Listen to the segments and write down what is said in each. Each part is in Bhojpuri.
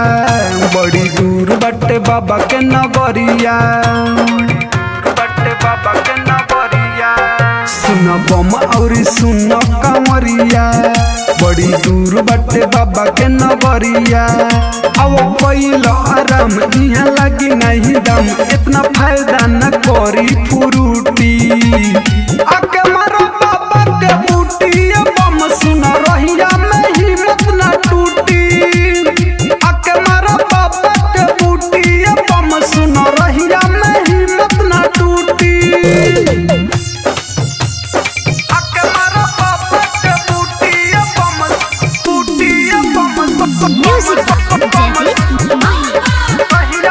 बड़ी दूर बटे बाबा के नगरिया बटे बाबा के नगरिया सुन बम और सुन कंवरिया बड़ी दूर बटे बाबा के नगरिया अब पहिल आराम यहाँ लगी नहीं दम इतना फायदा न करी फुरूटी आके मारो बाबा के बूटी बम सुन रहिया में हिम्मत न टूटी आके मारो बाबा के बूटी बम सुन रहिया में हिम्मत न टूटी आके मारो बाबा के बूटी बम बूटी बम Music Daddy Mahi.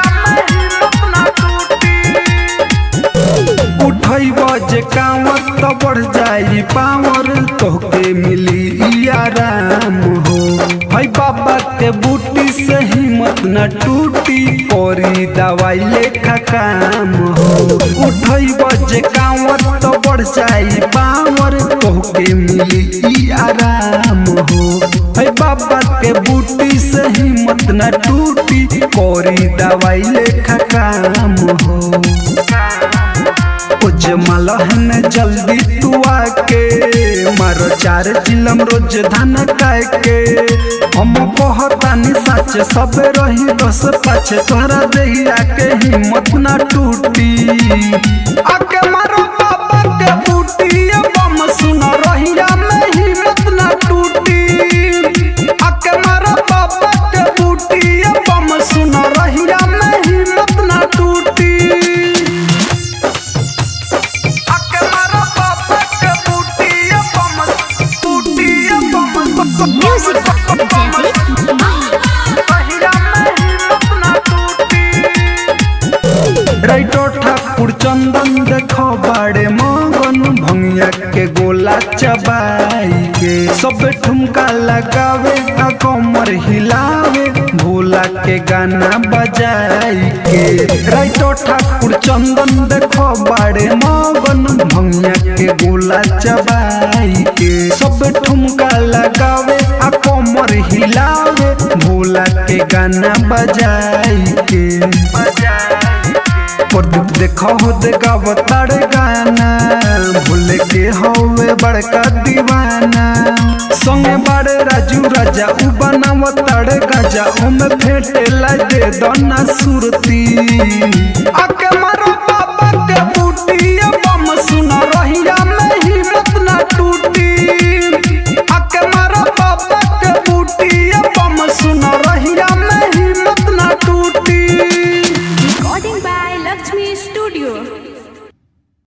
उठई बजे कांवर तो बढ़ जाई पावर तोहके मिली आराम हो हई बाबा के बूटी से हिम्मत न टूटी कोरी दवाई लेखा काम हो उठई बजे कांवर तो बढ़ जाई पावर तोहके मिली आराम हो हई बाबा के बूटी से हिम्मत न टूटी कोरी दवाई लेखा काम हो कुछ मलहन जल्दी तू आके मारो चार चिलम रोज धान के हम कहतानी सच सब रही बस पाछे तोहरा देहिया के हिम्मत ना टूटी आके मारो बाबा के बूटी बम सुन रहिया में हिम्मत ना टूटी आके मारो बाबा के बूटी बम सुन रहिया में हिम्मत ना टूटी आके मारो बाबा के बूटी बम बूटी बम Music Daddy Mahi. राइटो ठाकुर चंदन देखो बाड़े मगन भंगिया के गोला चबाई के सब ठुमका लगावे आ कमर हिलावे भोला के गाना बजाई के राइटो ठाकुर चंदन देखो बाड़े मगन भंगिया के गोला चबाई के सब ठुमका लगावे आ कमर हिलावे भोला के गाना बजाई के प्रदीप देखो हो देखाव तार गाना भूल के होवे बड़का दीवाना संगे बड़े राजू राजा उ बनाव तार गाजा ओमे फेटे ला दे दना सुरती आके